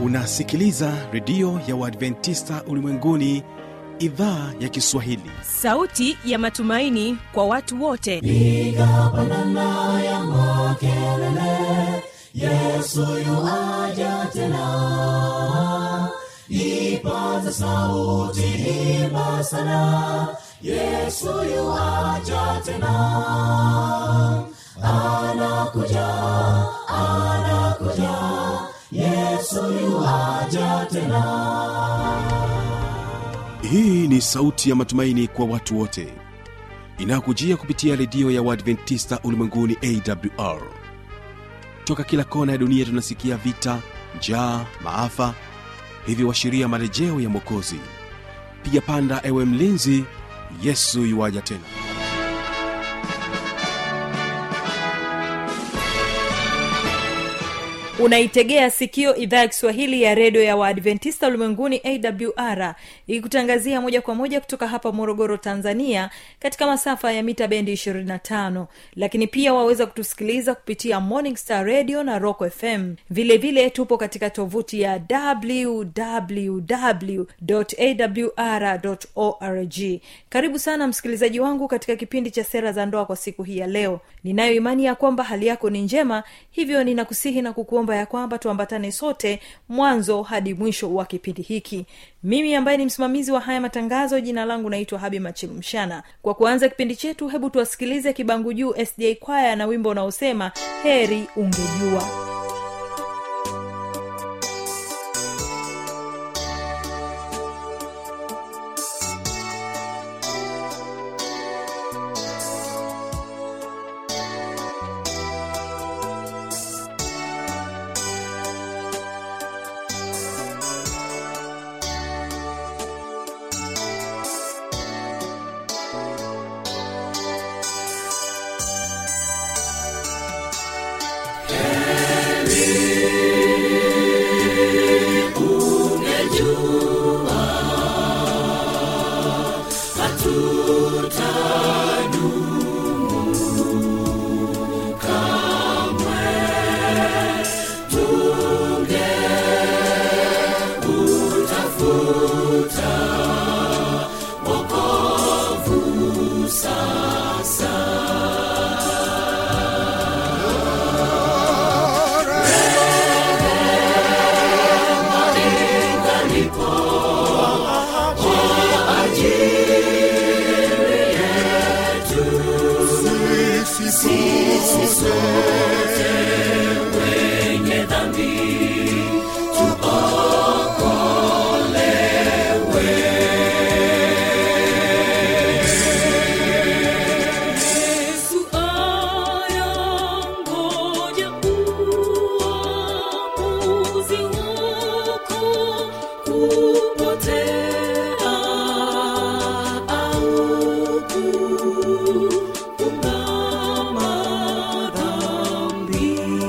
unasikiliza redio ya uadventista ulimwenguni idhaa ya kiswahili sauti ya matumaini kwa watu wote piga pandana ya makelele yesu yuaja tena ipaza sauti imba sana yesu yuaja tena anakuja anakuja yesu yuaja tena hii ni sauti ya matumaini kwa watu wote inayokujia kupitia redio ya uadventista ulimwenguni awr toka kila kona ya dunia tunasikia vita njaa maafa hivyo washiria marejeo ya mwokozi piga panda ewe mlinzi yesu yuwaja tena unaitegea sikio idhaa ya kiswahili ya redio ya waadventista ulimwenguni awr ikikutangazia moja kwa moja kutoka hapa morogoro tanzania katika masafa ya mita bendi 25 lakini pia waweza kutusikiliza kupitia morning star radio na rock fm vile vile tupo katika tovuti ya www awr org karibu sana msikilizaji wangu katika kipindi cha sera za ndoa kwa siku hii ya leo ninayo imani ya kwamba hali yako ni njema hivyo ninakusihi na kukuomba ya kwamba tuambatane sote mwanzo hadi mwisho wa kipindi hiki mimi ambaye ni msimamizi wa haya matangazo jina langu naitwa habi machilumshana kwa kuanza kipindi chetu hebu tuwasikilize kibangu juu sda kwaya na wimbo unaosema heri ungejua Yesu ayangoja uamuzi wako kupotea au kuungama dhambi.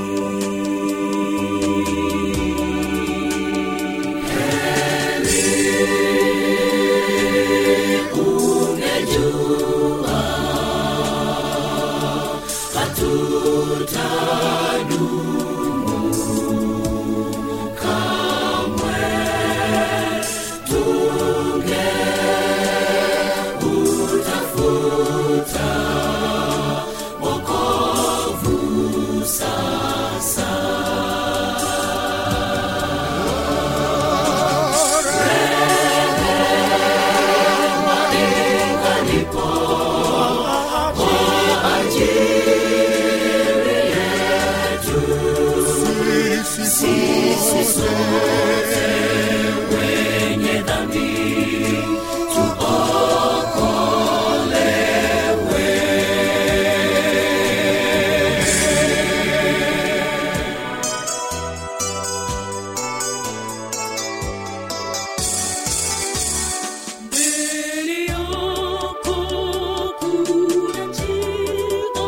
Mbele yako kuna njia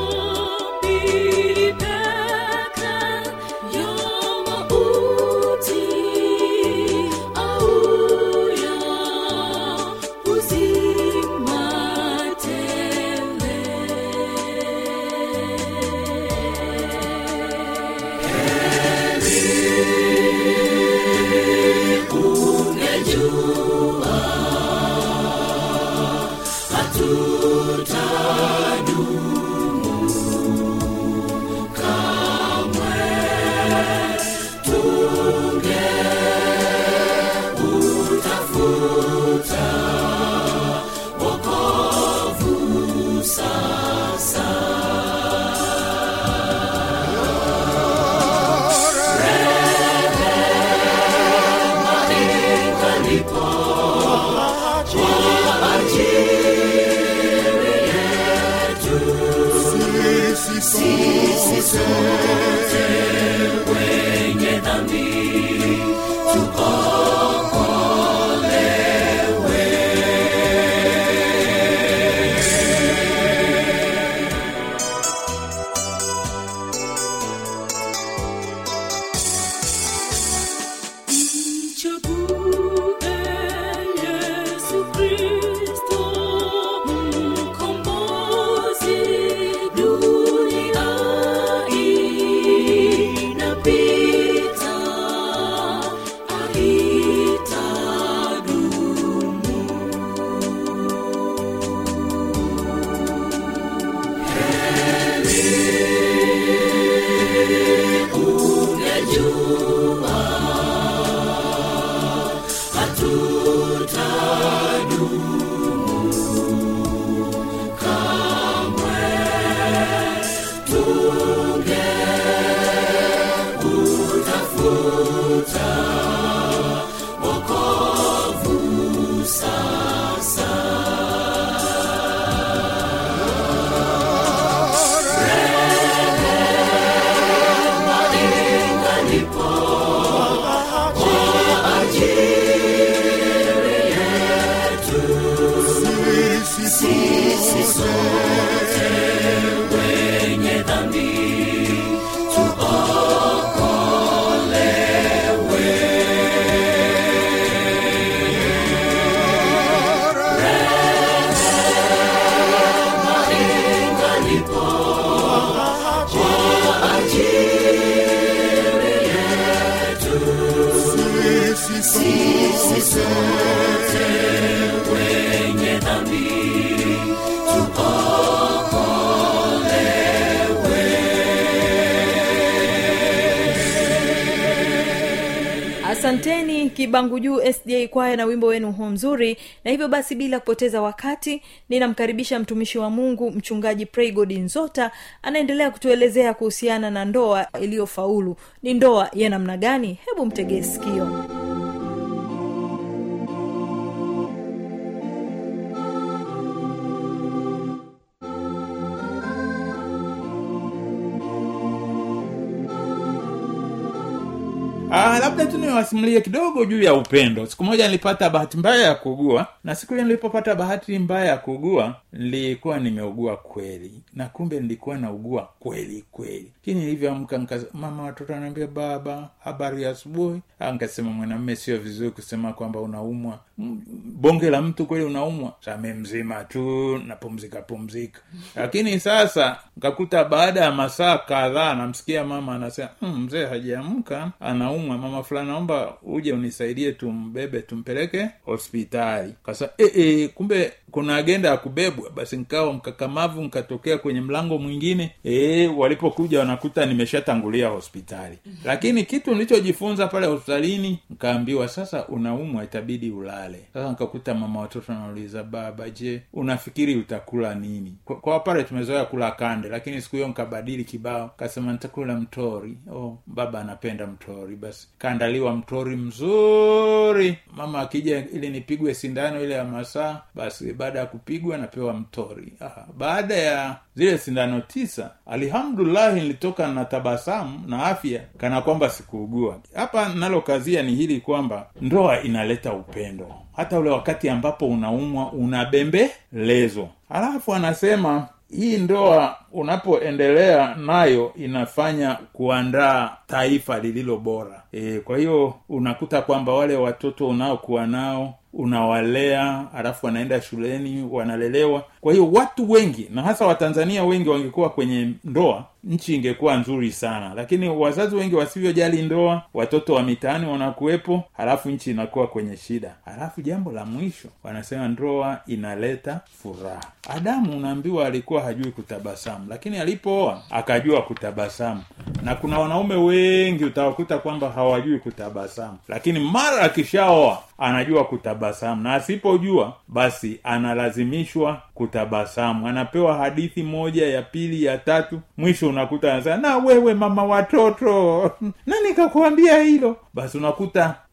mbili pekee ya mauti. sisi sote wenye dhambi Mchague Yesu Kristo, mkombozi. Dunia inapita, haitadumu. wenye dhambi sisi sote wenye dhambi asanteni kibangu juu sda kwaya na wimbo wenu huo mzuri na hivyo basi bila kupoteza wakati ninamkaribisha mtumishi wa mungu mchungaji praygod nzota anaendelea kutuelezea kuhusiana na ndoa iliyofaulu ni ndoa ya namna gani hebu mtegee sikio Ah, labda tu niwasimulie kidogo juu ya upendo siku moja nilipata bahati mbaya ya kuugua na siku hiyo nilipopata bahati mbaya ya kuugua nilikuwa nimeugua kweli na kumbe nilikuwa naugua kweli kweli lakini nilivyoamka nika- mama watoto anaambia baba habari ya asubuhi Ah, nikasema mwanamme sio vizuri kusema kwamba unaumwa Mm, bonge la mtu kweli unaumwa same mzima tu napumzika pumzika lakini sasa nkakuta baada ya masaa kadhaa namsikia mama anasema "Mm, mzee hajaamka anaumwa mama fulani naomba uje unisaidie tumbebe tumpeleke hospitali kasa e, e, kumbe kuna agenda ya kubebwa basi nkawa mkakamavu nkatokea kwenye mlango mwingine e, walipokuja wanakuta nimeshatangulia hospitali lakini kitu nilichojifunza pale hospitalini nkaambiwa sasa unaumwa itabidi ulale sasa nkakuta mama watoto anauliza baba je unafikiri utakula nini kwa, kwa pale tumezoea kula kande lakini siku hiyo nkabadili kibao kasema nitakula mtori oh, baba anapenda mtori basi kaandaliwa mtori mzuri mama akija ili nipigwe sindano ile ya masaa basi baada ya kupigwa napewa mtori ah, baada ya zile sindano tisa alhamdulahi nilitoka na tabasamu na afya kana kwamba sikuugua hapa nalokazia ni hili kwamba ndoa inaleta upendo hata ule wakati ambapo unaumwa unabembelezwa alafu anasema hii ndoa unapoendelea nayo inafanya kuandaa taifa lililo bora e, kwa hiyo unakuta kwamba wale watoto unaokuwa nao unawalea alafu wanaenda shuleni wanalelewa kwa hiyo watu wengi na hasa watanzania wengi wangekuwa kwenye ndoa nchi ingekuwa nzuri sana lakini wazazi wengi wasivyojali ndoa watoto wa mitaani wanakuwepo halafu nchi inakuwa kwenye shida halafu jambo la mwisho wanasema ndoa inaleta furaha adamu unaambiwa alikuwa hajui kutabasamu lakini alipooa akajua kutabasamu na kuna wanaume wengi utawakuta kwamba hawajui kutabasamu lakini mara akishaoa anajua kutabasamu na asipojua basi analazimishwa kutabasamu anapewa hadithi moja ya pili ya tatu mwisho unakuta anasema na wewe mama watoto nani kakuambia hilo basi unakuta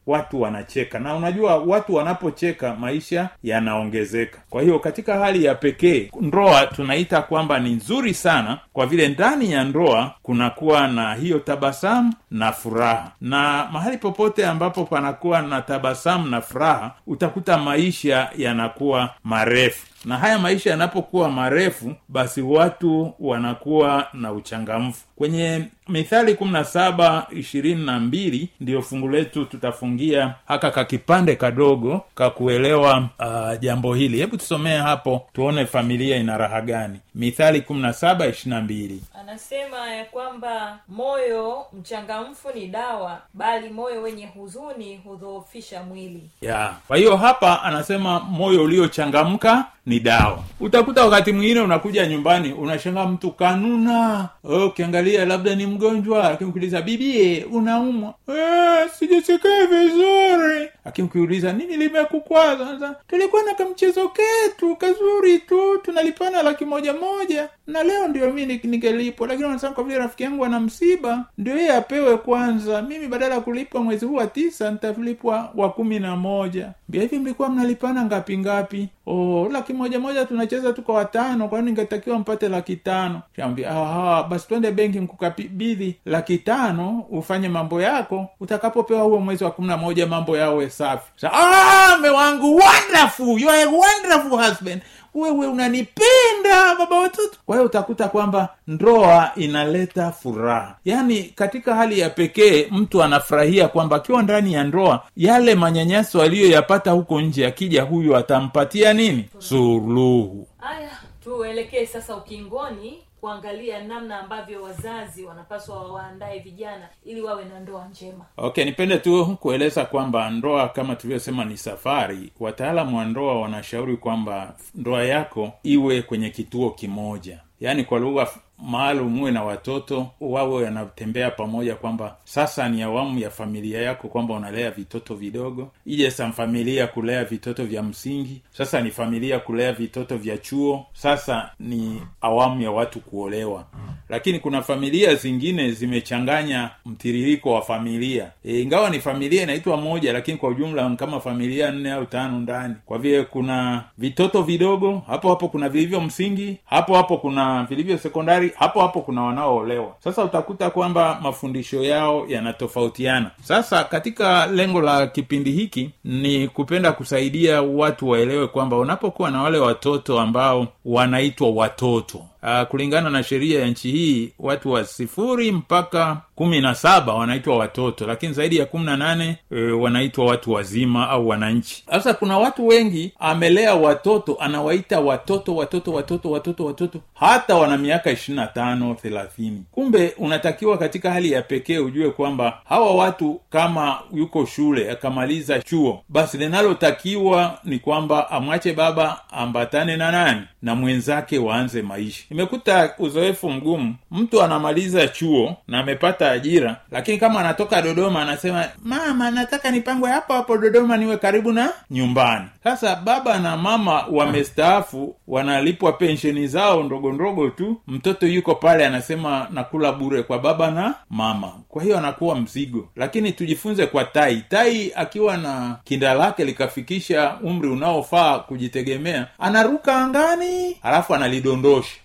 watu wanacheka na unajua watu wanapocheka maisha yanaongezeka kwa hiyo katika hali ya pekee ndoa tunaita kwamba ni nzuri sana kwa vile ndani ya ndoa kunakuwa na hiyo tabasamu na furaha na mahali popote ambapo panakuwa na tabasamu na furaha utakuta maisha yanakuwa marefu na haya maisha yanapokuwa marefu basi watu wanakuwa na uchangamfu kwenye mithali kumi na saba ishirini na mbili ndiyo fungu letu tutafungia haka kakipande kadogo kakuelewa uh, jambo hili hebu tusomee hapo tuone familia ina raha gani mithali kumi na saba ishirina mbili anasema ya kwamba moyo mchangamfu ni dawa bali moyo wenye huzuni hudhoofisha mwili ya kwa hiyo hapa anasema moyo uliochangamka ni dawa utakuta wakati mwingine unakuja nyumbani unashangaa mtu kanuna oh, ukiangalia labda ni mgonjwa lakini ukiuliza bibie unaumwa eh, sijisikii vizuri lakini ukiuliza nini limekukwaza Sasa, tulikuwa na kamchezo ketu kazuri tu tunalipana laki moja moja na leo ndio mi ni- ningelipwa lakini wanasema kwa vile rafiki yangu ana msiba ndio yeye apewe kwanza mimi badala ya kulipwa mwezi huu wa tisa nitalipwa wa kumi na moja mbia hivi mlikuwa mnalipana ngapi ngapi oh, laki moja moja tunacheza tu kwa watano kwani ningetakiwa mpate laki tano shambia aha basi twende benki mkukabidhi laki tano ufanye mambo yako utakapopewa huo mwezi wa kumi na moja mambo yawe safi Sa, ah, mme wangu wonderful you are a wonderful husband wewe unanipenda baba watoto kwa hiyo utakuta kwamba ndoa inaleta furaha yaani katika hali ya pekee mtu anafurahia kwamba akiwa ndani ya ndoa yale manyanyaso aliyoyapata huko nje akija huyu atampatia nini suluhu haya tuelekee sasa ukingoni kuangalia namna ambavyo wazazi wanapaswa wawaandae vijana ili wawe na ndoa njema okay nipende tu kueleza kwamba ndoa kama tulivyosema ni safari wataalamu wa ndoa wanashauri kwamba ndoa yako iwe kwenye kituo kimoja yaani kwa lugha f- maalum uwe na watoto wawe wanatembea pamoja kwamba sasa ni awamu ya familia yako kwamba unalea vitoto vidogo ije sa familia kulea vitoto vya msingi sasa ni familia kulea vitoto vya chuo sasa ni awamu ya watu kuolewa lakini kuna familia zingine zimechanganya mtiririko wa familia e, ingawa ni familia inaitwa moja lakini kwa ujumla ni kama familia nne au tano ndani kwa vile kuna vitoto vidogo hapo hapo kuna vilivyo msingi hapo hapo kuna vilivyo sekondari hapo hapo kuna wanaoolewa sasa utakuta kwamba mafundisho yao yanatofautiana sasa katika lengo la kipindi hiki ni kupenda kusaidia watu waelewe kwamba unapokuwa na wale watoto ambao wanaitwa watoto uh, kulingana na sheria ya nchi hii watu wa sifuri mpaka kumi na saba wanaitwa watoto lakini zaidi ya kumi na nane e, wanaitwa watu wazima au wananchi sasa kuna watu wengi amelea watoto anawaita watoto watoto watoto watoto watoto hata wana miaka ishiri na tano thelathini kumbe unatakiwa katika hali ya pekee ujue kwamba hawa watu kama yuko shule akamaliza chuo basi linalotakiwa ni kwamba amwache baba ambatane na nani na mwenzake waanze maisha imekuta uzoefu mgumu mtu anamaliza chuo na amepata ajira lakini kama anatoka dodoma anasema mama nataka nipangwe hapo hapo dodoma niwe karibu na nyumbani sasa baba na mama wamestaafu wanalipwa pensheni zao ndogo ndogo tu mtoto yuko pale anasema nakula bure kwa baba na mama kwa hiyo anakuwa mzigo lakini tujifunze kwa tai tai akiwa na kinda lake likafikisha umri unaofaa kujitegemea anaruka angani halafu analidondosha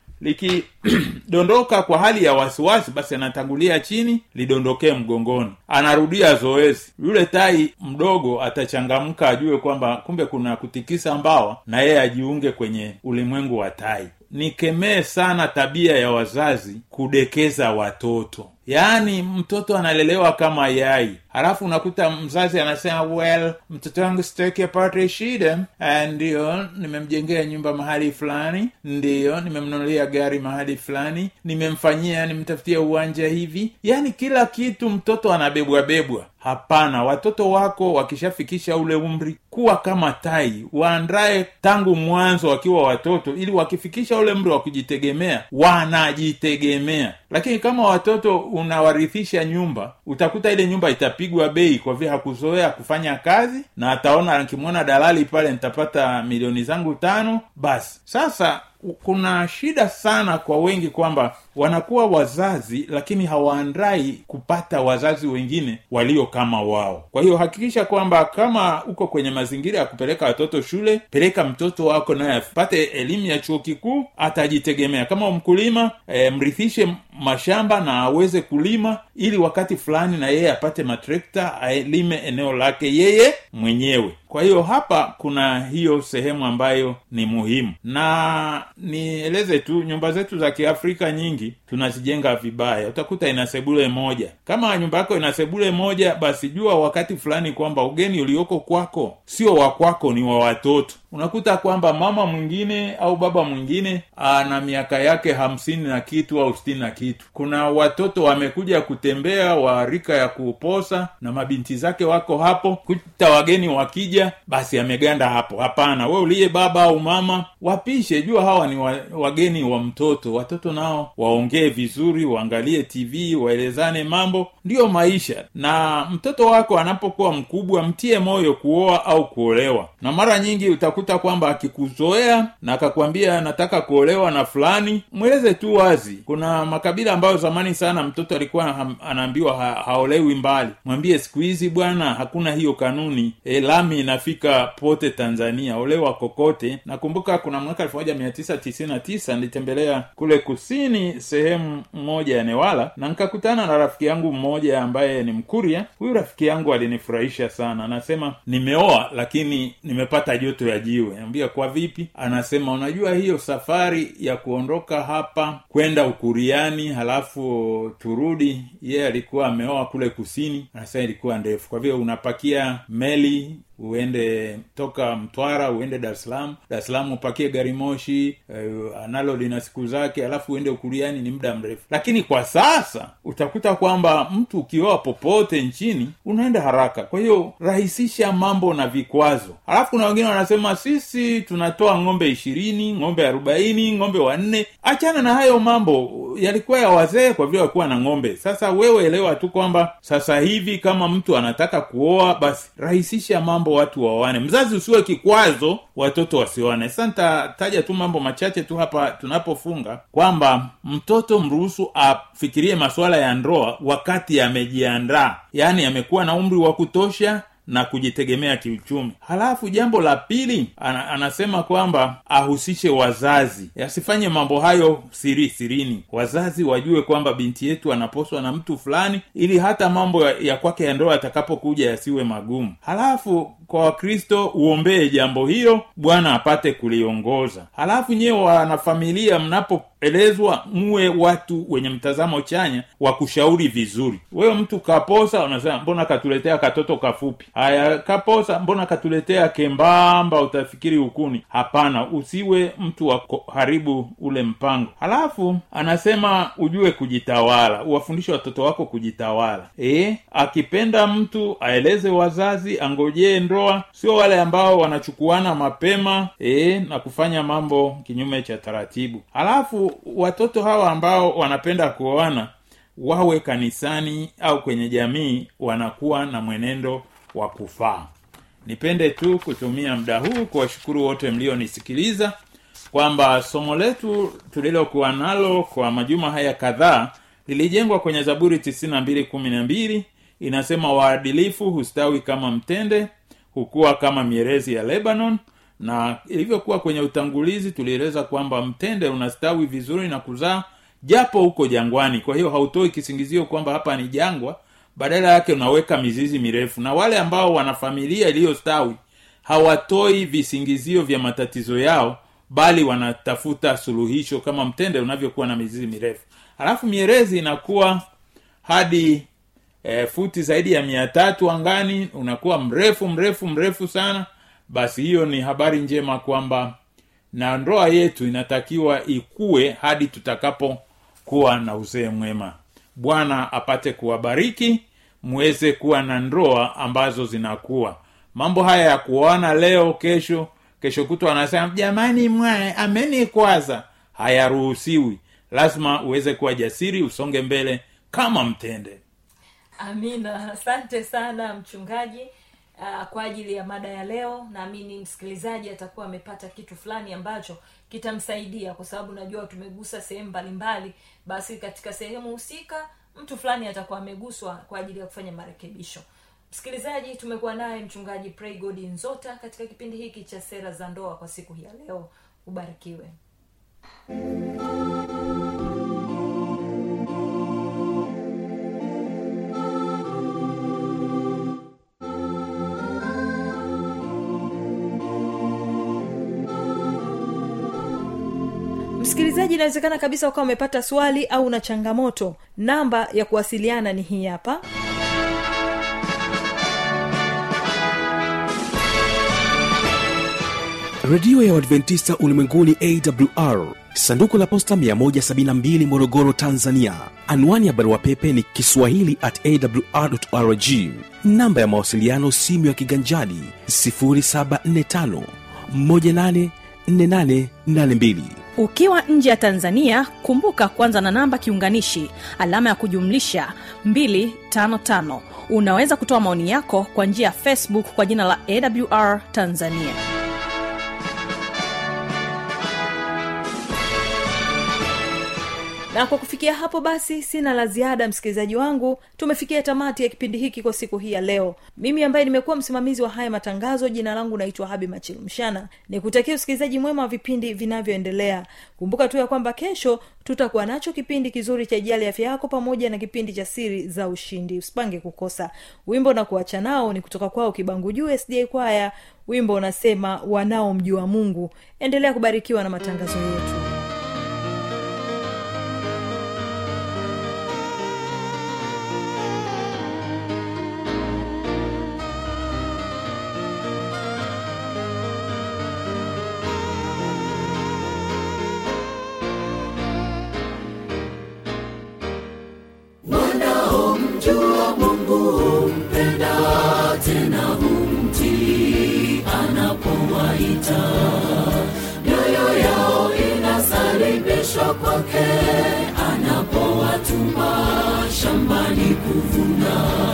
likidondoka kwa hali ya wasiwasi basi anatangulia chini lidondokee mgongoni anarudia zoezi yule tai mdogo atachangamka ajue kwamba kumbe kuna kutikisa mbawa na yeye ajiunge kwenye ulimwengu wa tai nikemee sana tabia ya wazazi kudekeza watoto yaani mtoto analelewa kama yai halafu unakuta mzazi anasema well mtoto wangu sitaki apate shida Ah, ndiyo nimemjengea nyumba mahali fulani ndiyo nimemnunulia gari mahali fulani nimemfanyia nimtafutia uwanja hivi yaani kila kitu mtoto anabebwabebwa hapana watoto wako wakishafikisha ule umri kuwa kama tai waandae tangu mwanzo wakiwa watoto ili wakifikisha ule umri wa kujitegemea wanajitegemea lakini kama watoto unawarithisha nyumba utakuta ile nyumba itapigwa bei kwa vile hakuzoea kufanya kazi na ataona akimwona dalali pale nitapata milioni zangu tano basi sasa kuna shida sana kwa wengi kwamba wanakuwa wazazi lakini hawaandai kupata wazazi wengine walio kama wao kwa hiyo hakikisha kwamba kama uko kwenye mazingira ya kupeleka watoto shule peleka mtoto wako naye apate elimu ya chuo kikuu atajitegemea kama mkulima e, mrithishe mashamba na aweze kulima ili wakati fulani na yeye apate matrekta aelime eneo lake yeye mwenyewe kwa hiyo hapa kuna hiyo sehemu ambayo ni muhimu na nieleze tu nyumba zetu za kiafrika nyingi tunazijenga vibaya utakuta ina sebule moja kama nyumba yako ina sebule moja basi jua wakati fulani kwamba ugeni ulioko kwako sio wa kwako ni wa watoto unakuta kwamba mama mwingine au baba mwingine ana miaka yake hamsini na kitu au sitini na kitu kuna watoto wamekuja kutembea wa rika ya kuposa na mabinti zake wako hapo kuta wageni wakija basi ameganda hapo hapana we uliye baba au mama wapishe jua hawa ni wa, wageni wa mtoto watoto nao waongee vizuri waangalie tv waelezane mambo ndiyo maisha na mtoto wako anapokuwa mkubwa mtie moyo kuoa au kuolewa na mara nyingi utakuta kwamba akikuzoea na akakwambia nataka kuolewa na fulani mweleze tu wazi kuna makabila ambayo zamani sana mtoto alikuwa ha, anaambiwa ha, haolewi mbali mwambie siku hizi bwana hakuna hiyo kanuni e, lami inafika pote tanzania olewa kokote nakumbuka kuna mwaka elfu moja mia tisa tisini na tisa nilitembelea kule kusini sehemu moja ya newala na nikakutana na rafiki yangu mmoja ambaye ni mkuria huyu rafiki yangu alinifurahisha sana anasema nimeoa lakini nimepata joto ya jiwe ambia kwa vipi anasema unajua hiyo safari ya kuondoka hapa kwenda ukuriani halafu turudi yeye alikuwa ameoa kule kusini anasema ilikuwa ndefu kwa vile unapakia meli uende toka mtwara uende dar es salaam dar es salaam upakie gari moshi uh, analo lina siku zake alafu uende ukuriani ni muda mrefu lakini kwa sasa utakuta kwamba mtu ukioa popote nchini unaenda haraka kwa hiyo rahisisha mambo na vikwazo alafu kuna wengine wanasema sisi tunatoa ng'ombe ishirini ng'ombe arobaini ng'ombe wanne achana na hayo mambo yalikuwa ya wazee kwa vile walikuwa na ng'ombe sasa wewe elewa tu kwamba sasa hivi kama mtu anataka kuoa basi rahisisha mambo watu waoane mzazi usiwe kikwazo watoto wasioane sasa nitataja tu mambo machache tu hapa tunapofunga kwamba mtoto mruhusu afikirie masuala ya ndoa wakati amejiandaa yaani amekuwa na umri wa kutosha na kujitegemea kiuchumi halafu jambo la pili ana, anasema kwamba ahusishe wazazi asifanye mambo hayo siri sirini wazazi wajue kwamba binti yetu anaposwa na mtu fulani ili hata mambo ya, ya kwake ya ndoa yatakapokuja yasiwe magumu halafu kwa wakristo uombee jambo hilo bwana apate kuliongoza halafu nyewe wanafamilia mnapoelezwa muwe watu wenye mtazamo chanya wa kushauri vizuri wewe mtu kaposa unasema mbona katuletea katoto kafupi haya kaposa mbona katuletea kembamba utafikiri ukuni hapana usiwe mtu wa haribu ule mpango halafu anasema ujue kujitawala uwafundishe watoto wako kujitawala e, akipenda mtu aeleze wazazi angojee ndoa sio wale ambao wanachukuana mapema e, na kufanya mambo kinyume cha taratibu halafu watoto hawa ambao wanapenda kuoana wawe kanisani au kwenye jamii wanakuwa na mwenendo wa kufaa nipende tu kutumia muda huu kuwashukuru wote mlionisikiliza kwamba somo letu tulilokuwa nalo kwa majuma haya kadhaa lilijengwa kwenye zaburi 92 inasema waadilifu hustawi kama mtende hukuwa kama mierezi ya lebanon na ilivyokuwa kwenye utangulizi tulieleza kwamba mtende unastawi vizuri na kuzaa japo huko jangwani kwa hiyo hautoi kisingizio kwamba hapa ni jangwa badala yake unaweka mizizi mirefu na wale ambao wana familia iliyostawi hawatoi visingizio vya matatizo yao bali wanatafuta suluhisho kama mtende unavyokuwa na mizizi mirefu halafu mierezi inakuwa hadi e, futi zaidi ya mia tatu angani unakuwa mrefu mrefu mrefu sana basi hiyo ni habari njema kwamba na ndoa yetu inatakiwa ikue hadi tutakapokuwa na uzee mwema bwana apate kuwabariki muweze kuwa na ndoa ambazo zinakuwa mambo haya ya kuoana leo kesho kesho kutwa anasema jamani mwae amenikwaza hayaruhusiwi lazima uweze kuwa jasiri usonge mbele kama mtende amina asante sana mchungaji uh, kwa ajili ya mada ya leo naamini msikilizaji atakuwa amepata kitu fulani ambacho kitamsaidia kwa sababu najua tumegusa sehemu mbalimbali basi katika sehemu husika mtu fulani atakuwa ameguswa kwa ajili ya kufanya marekebisho msikilizaji tumekuwa naye mchungaji pray god nzota katika kipindi hiki cha sera za ndoa kwa siku hii ya leo ubarikiwe msikilizaji inawezekana kabisa ukawa umepata swali au una changamoto namba ya kuwasiliana ni hii hapa redio ya uadventista ulimwenguni awr sanduku la posta 172 morogoro tanzania anwani ya barua pepe ni kiswahili at awrrg namba ya mawasiliano simu ya kiganjadi 745 184882 ukiwa nje ya tanzania kumbuka kwanza na namba kiunganishi alama ya kujumlisha 255 unaweza kutoa maoni yako kwa njia ya facebook kwa jina la awr tanzania na kwa kufikia hapo basi sina la ziada msikilizaji wangu tumefikia tamati ya kipindi hiki kwa siku hii ya leo mimi ambaye nimekuwa msimamizi wa haya matangazo jina langu naitwa habi machilumshana nikutakia usikilizaji mwema wa vipindi vinavyoendelea kumbuka tu ya kwamba kesho tutakuwa nacho kipindi kizuri cha ijali afya yako pamoja na kipindi cha siri za ushindi usipange kukosa wimbo na kuacha nao ni kutoka kwao kibangu juu sda kwaya wimbo unasema wanaomjua mungu endelea kubarikiwa na matangazo yetu wanaomjua mungu humpenda tena humtii anapowaita mioyo yao inasalibishwa kwake anapowatuma shambani kuvuna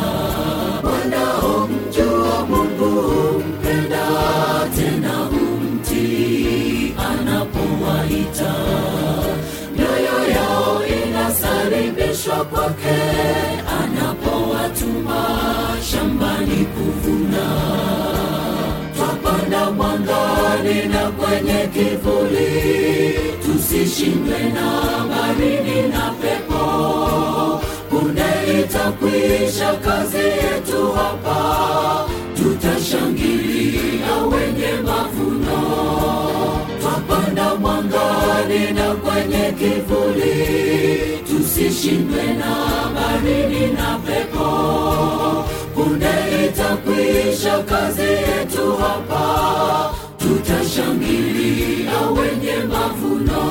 wanaomjua mungu humpenda tena humtii anapowaita mioyo yao inasalibishwa kwake anapowatuma shambani kuvuna twapanda mwangani na kwenye kivuli tusishindwe na baridi na pepo punde itakwisha kazi yetu hapa tutashangilia wenye mavuno twapanda mwangani na kwenye kivuli tusishindwe na baridi na pepo punde itakwisha kazi yetu hapa tutashangilia wenye mavuno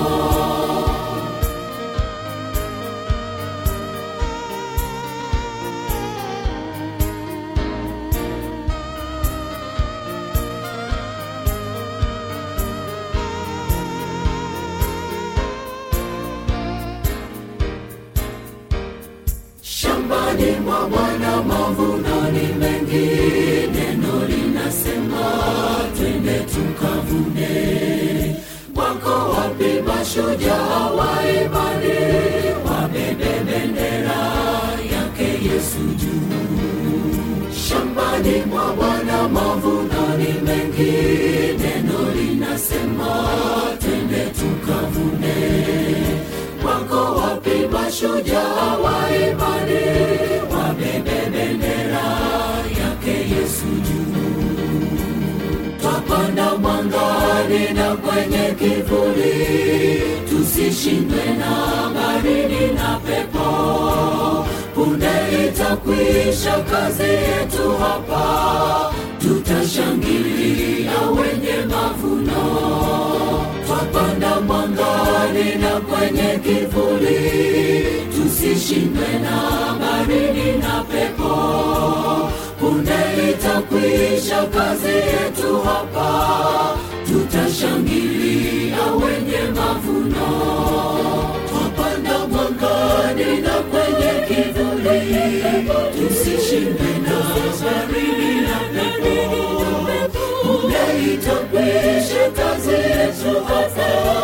shambani mwa bwana mavuno ni mengi neno linasema twende tukavune wako wapi mashujaa wa imani wabebe bendera yake yesu juu shambani mwa bwana mavuno ni mengi neno linasema twende tukavune wako wapi mashujaa wa imani wabebe bendera yake yesu juu twapanda mwangani na kwenye kivuli tusishindwe na baridi na pepo punde itakwisha kazi yetu hapa tutashangilia wenye mavuno twapanda mwangani na kwenye kivuli tusishindwe na baridi na pepo punde itakwisha kazi yetu hapa tutashangilia wenye mavuno twapanda mwangani na kwenye kivuli tusishindwe na baridi na pepo punde itakwisha kazi yetu hapa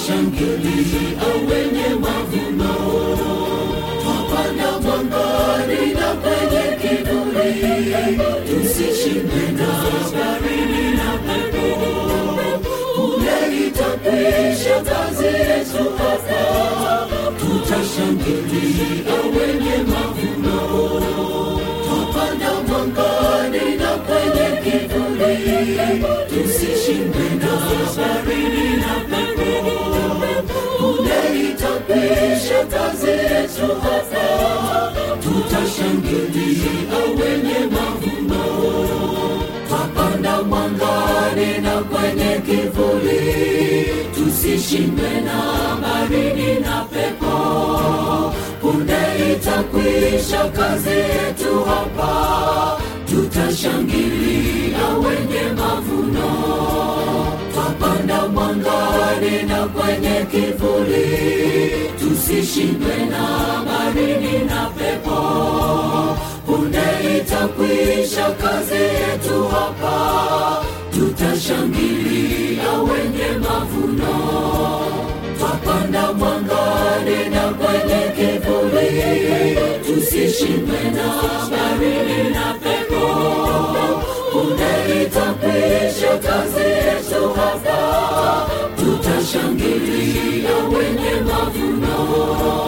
tutashangilia wenye mavuno twapanda mwangani na kwenye kivuli tusishinde na baridi na pepo kule itakwisha kazi yetu hapa tutashangilia wenye mavuno twapanda mwangani na kwenye kivuli tusishinde na baridi na pepo kule itakwisha kazi yetu hapa tutashangilia wenye mavuno twapanda mwangani na kwenye kivuli tusishindwe na baridi na pepo punde itakwisha kazi yetu hapa tutashangilia wenye mavuno twapanda mwangani na kwenye kivuli tusishindwe na baridi na pepo punde itakwisha kazi yetu hapa tutashangilia wenye mavuno twapanda mwangani na kwenye kivuli tusishindwe na baridi na pepo punde itakwisha kazi yetu hapa tutashangilia wenye mavuno